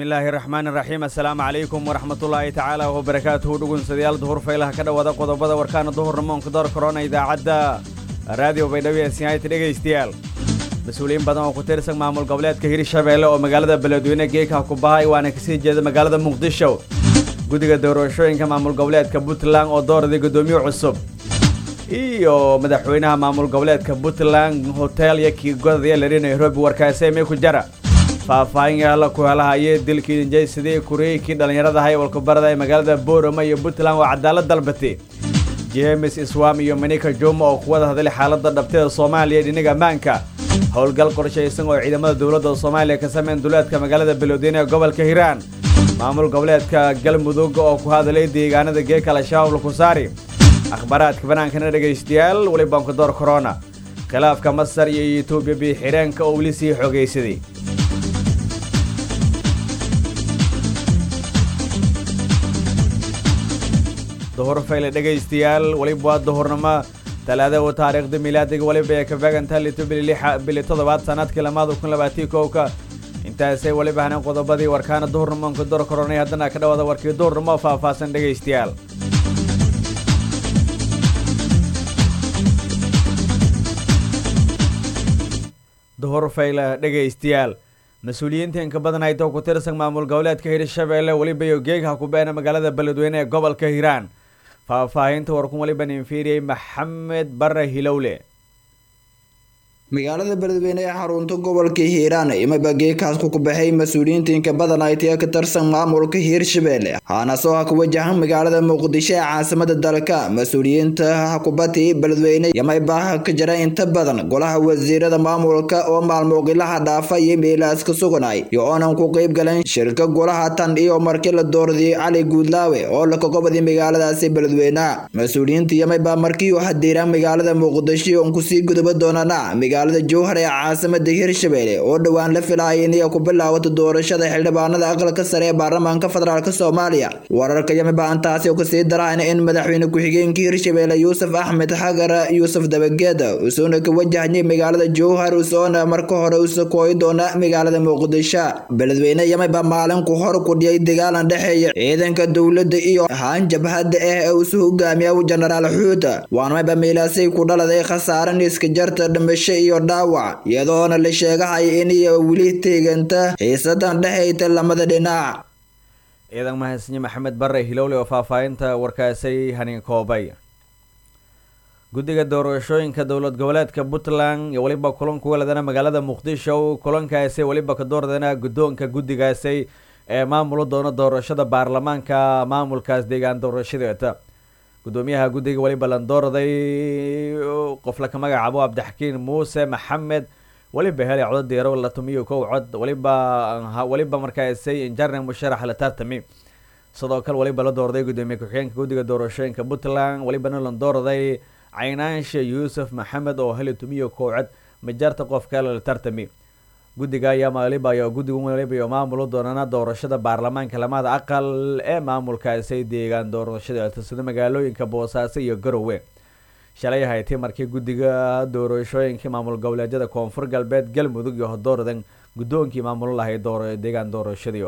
bismillaahi raxmaan raxiim assalaamu calaykum waraxmatullaahi tacaala wabarakaatuhu dhugunsadayaal duhur faylaha ka dhowaada qodobada warkaana duhurnamoonka door korona idaacadda raadiyo baydhabo ee sinayta dhegaystayaal mas-uuliyiin badan oo ku tirsan maamul goboleedka hirshabeelle oo magaalada beledweyne geeka kubahay waana kasii jeeda magaalada muqdisho guddiga doorashooyinka maamul goboleedka puntland oo dooraday guddoomiye cusub iyo madaxweynaha maamul goboleedka puntland hotel iyo kiigodaya lari nairobi warkaaseme ku jara faahfaahin yaala ku helahayee dilkii injaysadii kureykii dhallinyarada haywalkubarada ee magaalada boorama iyo puntland waa cadaalad dalbatay jemes iswam iyo manika juma oo kuwada hadlay xaaladda dhabteeda soomaaliya ee dhinaga ammaanka howlgal qorshaysan oo ciidamada dowladda soomaaliya ka sameyn duleedka magaalada beledweyne ee gobolka hiiraan maamul goboleedka galmudug oo ku hadlay deegaanada geeka al-shabaab lakusaari akhbaaraadka banaankana dhegaystayaal weli bankudoor corona khilaafka masar iyo etoobiya biixireenka oo weli sii xoogaysaday duhur fayle dhegaystayaal weliba waa duhurnimo talaada u taariikhda milaadiga weliba ee ka beegantaha lito bili toddobaad sanadkii lamaada kun labaatii kowka intaasay weliba haneen qodobadii warkaana duhurnimonka door koronay haddana ka dhawaada warkii duhurnimo faahfaahsan dhegaystayaal duhur fayle dhegaystayaal mas-uuliyiinta inka badan haytoo ku tirsan maamul goboleedka hirshabeelle weliba iyo geegha ku beena magaalada beledweyne ee gobolka hiiraan faahfaahinta warkun waliba ninfiiriyey maxamed bare hilowle magaalada beledweyne ee xarunta gobolka hiiraan imaba geekaas ku kubaxay mas-uuliyiinta inka badan ay tiya ka tirsan maamulka hiirshabeelle haana soo ha ku wajahan magaalada muqdisho ee caasimada dalka mas-uuliyiinta hakubati beledweyne yamaybaha ka jira inta badan golaha wasiirada maamulka oo maalmuuqilaha dhaafa iyo meelaas ka suganay iyo oonan ku qeyb galan shirka golaha tan iyo markii la dooradiyey cali guudlaawe oo la kagobadi magaaladaasi beledweyne mas-uuliyiinta yamayba markii u hadiiraan magaalada muqdisho on kusii guduba doonana magaalada jowhar ee caasimada hirshabeelle oo dhowaan la filaaya inay ku bilaawato doorashada xildhibaanada aqalka sare ee baarlamaanka federaalk soomaaliya wararka yamiba intaasi oo kasii daraan in madaxweyne ku-xigeenka hirshabeelle yuusuf axmed xagar yuusuf dabageeda usuuna ka wajahayay magaalada jowhar usoona marka hore usa kooyi doona magaalada muqdisho beledweyne yamiba maalinku hor kudhiyay dagaalan dhexeeya ciidanka dowladda iyo haan jabhadda ah ee usu hogaamiya jenaraal xuuta waanmayba meelaasay ku dhaladay khasaaran iska jarta dhimasho iyo dhaawac iyadoona la sheegahaya inay weli teeganta xiisadan dhexayta lamada dhinac ciidan mahadsanyi maxamed bare hilowle oo faahfaahinta warkaasay hanin koobay guddiga doorashooyinka dowlad goboleedka puntland iyo weliba kulanku weladana magaalada muqdisho kulankaasi weliba ka doordana guddoonka guddigaasi ee maamula doono doorashada baarlamaanka maamulkaas deegaan doorashadeeta guddoomiyaha guddiga weliba landoorday qof laka magacaabo cabdixakiin muuse maxamed weliba helay codod deero la tumiyo kow cod weliba weliba markaasay injarne musharax la tartami sidoo kale weliba la doorday guddoomiye ku-xigeenka guddiga doorashooyinka puntland welibana landoorday caynaanshe yuusuf maxamed oo helay tumiyo kow cod majarta qof kale la tartami guddiga ayaa waliba guddiga waliba iyo maamula doonana doorashada baarlamaanka lamada aqal ee maamulkaasi deegaan doorashada sida magaalooyinka boosaaso iyo garowe shalay haytay markii guddiga doorashooyinka maamul goboleedyada koonfur galbeed galmudug iyo hodoordan guddoonkii maamulo lahay deegaan doorashadii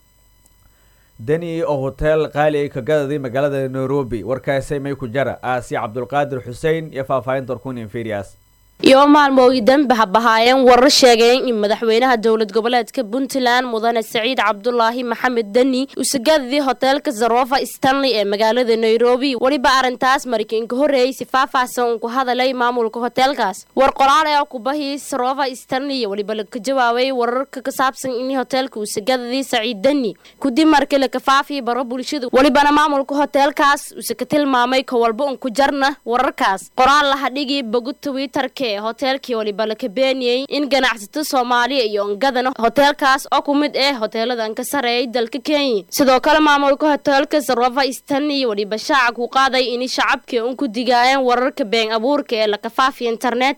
deni oo hotel qaali ay ka gadaday magaalada nairobi warkaasay may ku jara aasiya cabdulqaadir xuseen iyo faahfaahinta warkun inferias iyo maalmoogii dambe habahaayeen warar sheegeen in madaxweynaha dowlad goboleedka puntland mudane saciid cabdulaahi maxamed deni usagadadii hoteelka zarofa stanley ee magaalada nairobi weliba arrintaas markiinka horreeyay si faahfaahsan uu ku hadalay maamulka hoteelkaas war qoraal ee kubahii zarofa stanley weliba laka jawaabay wararka ka saabsan in hoteelka usagadadii saciid deni kudib markii laka faafiyay baro bulshada welibana maamulka hoteelkaas use ka tilmaamay ka walba un ku jarna wararkaas qoraal lahadhigii bogu twitterka hoteelkii waliba la kabeeniyey in ganacsato soomaaliya iyo ongadana hoteelkaas oo ku mid ah hoteeladan ka sareeyay dalka kenya sidoo kale maamulka hoteelka sarova stanley waliba shaaca ku qaaday in shacabkii un ku digaayeen wararka been abuurka ee lakafaafiya internetka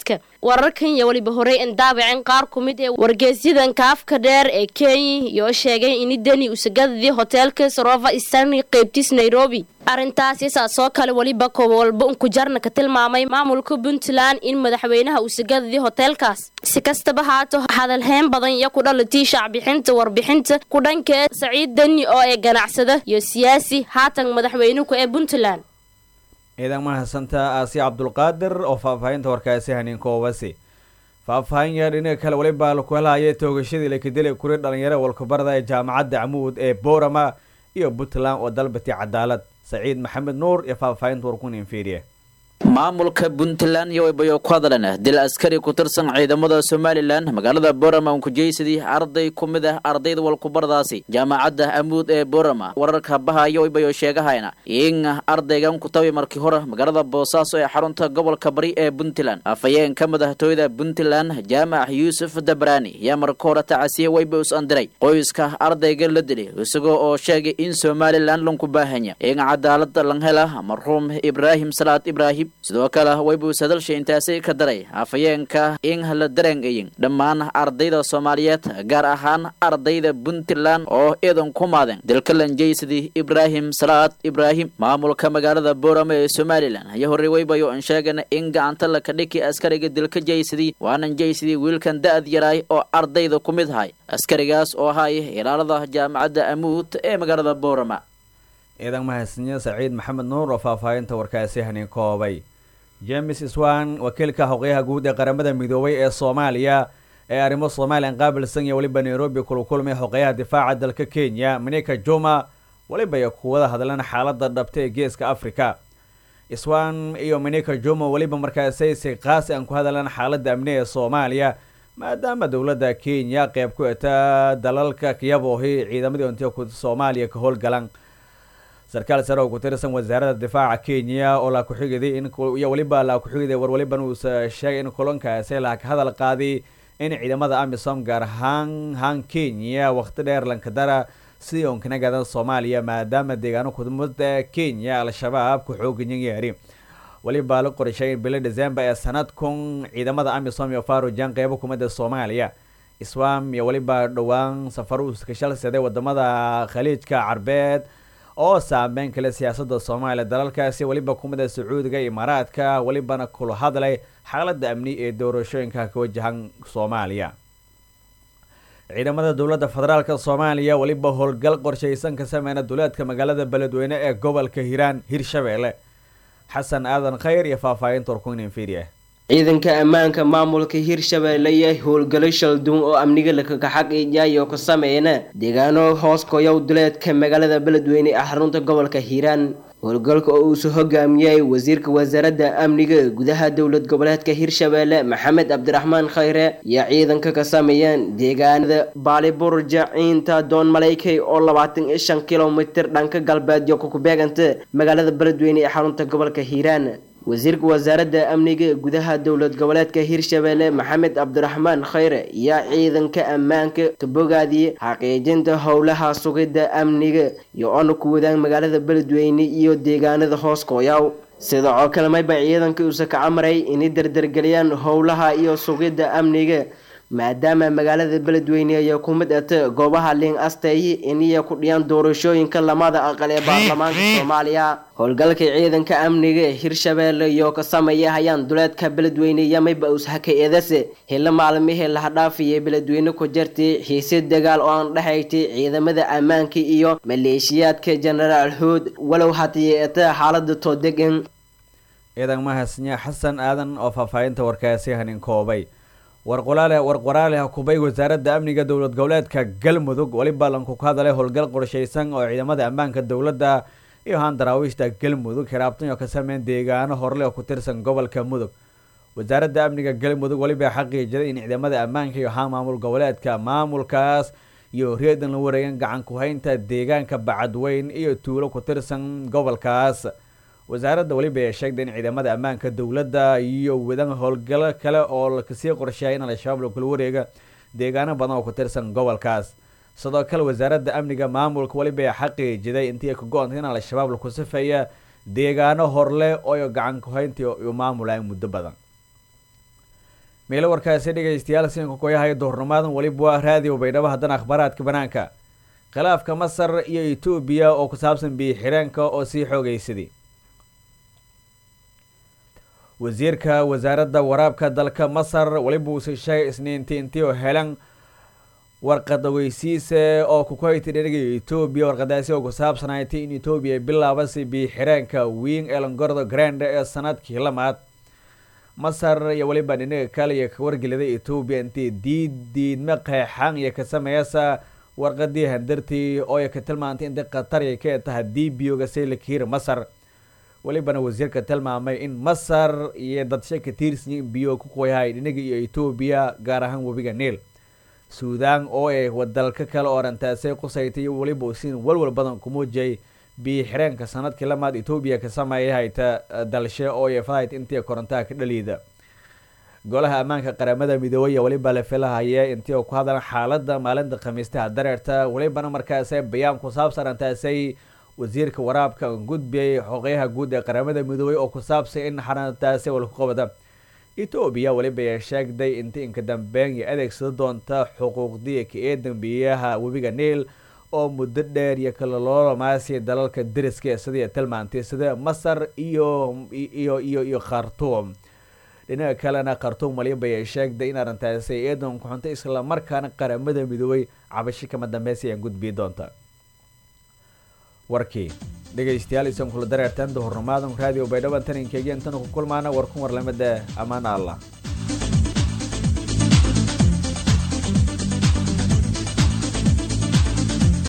wararkan iyo weliba horey in daabaceen qaar ku mid ee wargeysyadan kaafka dheer ee kenya iyo sheegay ini deni usagadadii hoteelka sarova stanley qeybtiis nairobi arrintaasi saasoo kale weliba kowalba unkujarna ka tilmaamay maamulka puntland in madaxweynaha usagadadii hoteelkaas si kastaba haato hadalheyn badan iyo ku dhalatii shaacbixinta warbixinta ku dhanka saciid deni oo ee ganacsada iyo siyaasi haatan madaxweynuhu ee puntland ciidan mahadsanta aasi cabdulqaadir oo faahfaahinta warkaasi haniin koobasi faahfaahin yar dhinaga kale weliba laku helahayay toogashadii lakadilay kuri dhalinyaro walkubarada ee jaamacadda camuud ee boorama iyo puntland oo dalbatay cadaalad saciid maxamed nuur iyo faahfaahinta warkun inferiya maamulka puntland iyo waybayo ku hadleen dil askari ku tirsan ciidamada somalilan magaalada borama unkujeysadii arday ku mid ah ardayda walkubaradaasi jaamacadda amuud ee borama wararka bahayo waybayo sheegahayna in ardaygan ku tabi markii hore magaalada boosaaso ee xarunta gobolka bari ee puntland afhayeenka madaxtooyada puntland jaamac yuusuf dabraani yaa marka hore tacasiye wayba us andiray qoyska ardayga la dilay isagoo oo sheegay in somalilan lanku baahanya in cadaalad lan hela marxuum ibraahim salaad ibraahim sidoo kale waybuus hadalsha intaasi ka daray afhayeenka in la dareengayin dhammaan ardayda soomaaliyeed gaar ahaan ardayda puntland oo iidan ku maadeen dalka lanjeysadii ibraahim salaad ibraahim maamulka magaalada boorama ee somalilan ayaa horey waybayo an sheegana in gacanta laka dhiki askariga dilka jeysadii waanan jeysadii wiilkan da-ad yaraay oo ardayda ku mid ahay askarigaas oo ahay ilaalada jaamacadda amuud ee magaalada boorama ciidan mahadsanyo saciid maxamed nuur oo faahfaahinta warkaasi haniin koobay james swan wakiilka hoqyaha guud ee qaramada midoobay ee soomaaliya ee arrimo somalilan qaabilsan iyo weliba nairobi kula kulmay hoqyaha difaaca dalka kenya manika juma weliba iyo kuwada hadlan xaalada dhabta ee geeska africa swan iyo manika juma weliba markaasay si qaasi aan ku hadlan xaalada amni ee soomaaliya maadaama dowladda kenya qeyb ku eta dalalka kiyaboohi ciidamadii ontiya soomaaliya ka howlgalan sarkaal sare oo ku tirsan wasaaradda difaaca kenya oo la ku-xigiday in iyo weliba la ku-xigiday war weliban uusa sheegay in kulankaasi la ka hadal qaaday in ciidamada amisom gaar ahaan haan kenya waqti dheer lankadara sidii oon kana gadan soomaaliya maadaama deegaano kudmada kenya al-shabaab ku xooganyan yaari weliba la qorshay in bilo december ee sanadkun ciidamada amisom iyo farujan qeybo kumida soomaaliya iswam iyo weliba dhowaan safaro uskashalsaday wadamada khaliijka carbeed oo saameyn kale siyaasada soomaaliya dalalkaasi weliba kumida sacuudiga imaaraadka welibana kula hadlay xaalada amni ee doorashooyinka ka wajahan soomaaliya ciidamada dowladda federaalk soomaaliya weliba howlgal qorshaysan ka sameyna duleedka magaalada beledweyne ee gobolka hiiraan hirshabeelle xasan aadan khayr iyo faahfaahinta warkuyn inferiya ciidanka ammaanka maamulka hirshabeelle iyo howlgalo shalduun oo amniga lakakaxaqiijayo ka sameeyana deegaano hoos koyow duleedka magaalada beledweyne ee xarunta gobolka hiiraan howlgalka oo uusu hogaamiyey wasiirka wasaaradda amniga gudaha dowlad goboleedka hirshabeelle maxamed cabdiraxmaan khayre iyo ciidanka ka sameeyeen deegaanada baaliburja ciinta doon malaykey oo labaatan iyo shan kilomitir dhanka galbeedyo kukubeeganta magaalada beledweyne ee xarunta gobolka hiiraan wasiirka wasaaradda amniga gudaha dowlad goboleedka hirshabeelle maxamed cabdiraxmaan khayre iyo ciidanka ammaanka ka bogaadiyey xaqiijinta howlaha sugidda amniga iyo ona ku wadaan magaalada beledweyne iyo deegaanada hoos kooyaw sida oo kale mayba ciidanka uusa ka camaray inay dardargeliyaan howlaha iyo sugidda amniga maadaama magaalada beledweyne ay ku mid ata goobaha liin asteeye iniya ku dhiyaan doorashooyinka lamada aqal ee baarlamaanka soomaaliya howlgalka ciidanka amniga hirshabeelle iyo ka sameeya hayaan duleedka beledweyne iyo mayba ushaka edase hilo maalmihii laha dhaafiyay beledweyne ku jirtay xiise dagaal oo aan dhexaysay ciidamada ammaanka iyo maleeshiyaadka jenaraal hood walow haddii eta xaalada toodegan ciidan mahadsanyaa xasan aadan oo faahfaahinta warkaasi hanin koobay warqolaale warqoraale hakubay wasaaradda amniga dowlad goboleedka galmudug weliba lanku ka hadalay howlgal qorshaysan oo ciidamada ammaanka dowladda iyo haan daraawiishta galmudug hiraabtan oo ka sameyn deegaano horle oo ku tirsan gobolka mudug wasaaradda amniga galmudug weliba xaqiijiday in ciidamada ammaanka iyo haan maamul goboleedka maamulkaas iyo reedan la wareegan gacan ku-haynta deegaanka bacadweyn iyo tuulo ku tirsan gobolkaas wasaaradda weliba ee sheegtay in ciidamada ammaanka dowladda iyo wadan howlgalo kale oo kasii qorsheeya in al-shabaab lakula wareega deegaano badan oo ku tirsan gobolkaas sidoo kale wasaaradda amniga maamulka weliba ee xaqiijiday intii ka go-antay in al-shabaab laku sifeeya deegaano horle oo gacan ku-hayntii iyo maamulayn muddo badan meelo warkaasi dhegaystayaal siinka koyahay duhurnimaadan weliba waa raadiyo baydhabo haddana akhbaaraadka banaanka khilaafka masar iyo etoobiya oo ku saabsan biyo xireenka oo sii xoogaysaday wasiirka wasaaradda waraabka dalka masar weliba uuse sheegay isniintii intii oo helan warqad ogeysiise oo kukuhayti dherigayo etoobiya warqadaasi oo ku saabsanaaytay in etoobiya bilaabasi biyo xireenka wing elongordo grande ee sanadkii lamaad masar iyo weliba dhinaga kale iyo ka wargeliday etoobiya intii diid diidma qeexan iyo ka sameeyasa warqadii handartii oo ay ka tilmaantay intii qatar ay ka tahay dibiyoga saylakiir masar welibana wasiirka tilmaamay in masar iyo dadshe ka tiirsanyiin biyo ku qoyahay dhinaga iyo etoobiya gaar ahaan webiga niil suudaan oo ay dalka kale oo dhantaasay qusaytay weliba usiin walwal badan ku muujiyay biyo xireenka sanadkii lamaad etoobiya ka sameeyay hayta dalshe oo ay fahayt intii korontaha ka dhaliida golaha ammaanka qaramada midoobey weliba la filahaya intii oo ku hadlan xaalada maalinta khamiistaha dareerta welibana markaasay bayaan ku saabsan dhantaasay wasiirka waraabka gudbiyay xoqeyaha guud ee qaramada midoobey oo ku saabsay in xarantaasi walku qabada etoobiya weliba ay sheegday intii inka dambeyn iyo adeegsada doonta xuquuqdii ka ee dambiyaha webiga niil oo muddo dheer iyo kala loolamaasiya dalalka deriska sidii tilmaantay sida masar iyo iyo iyo iyo khartuum dhinaca kalena khartuum waliba ay sheegday in arrintaasi eedan ku xuntay islamarkaana qaramada midoobey cabasho kama dambeysa ayaan gudbiyi doonta warkii dhegaystayaal isan kula dareertaan duhurnimaadan raadiyo baydhabo taninkeegiyan tan ku kulmaana warkun warlamada ammaan allah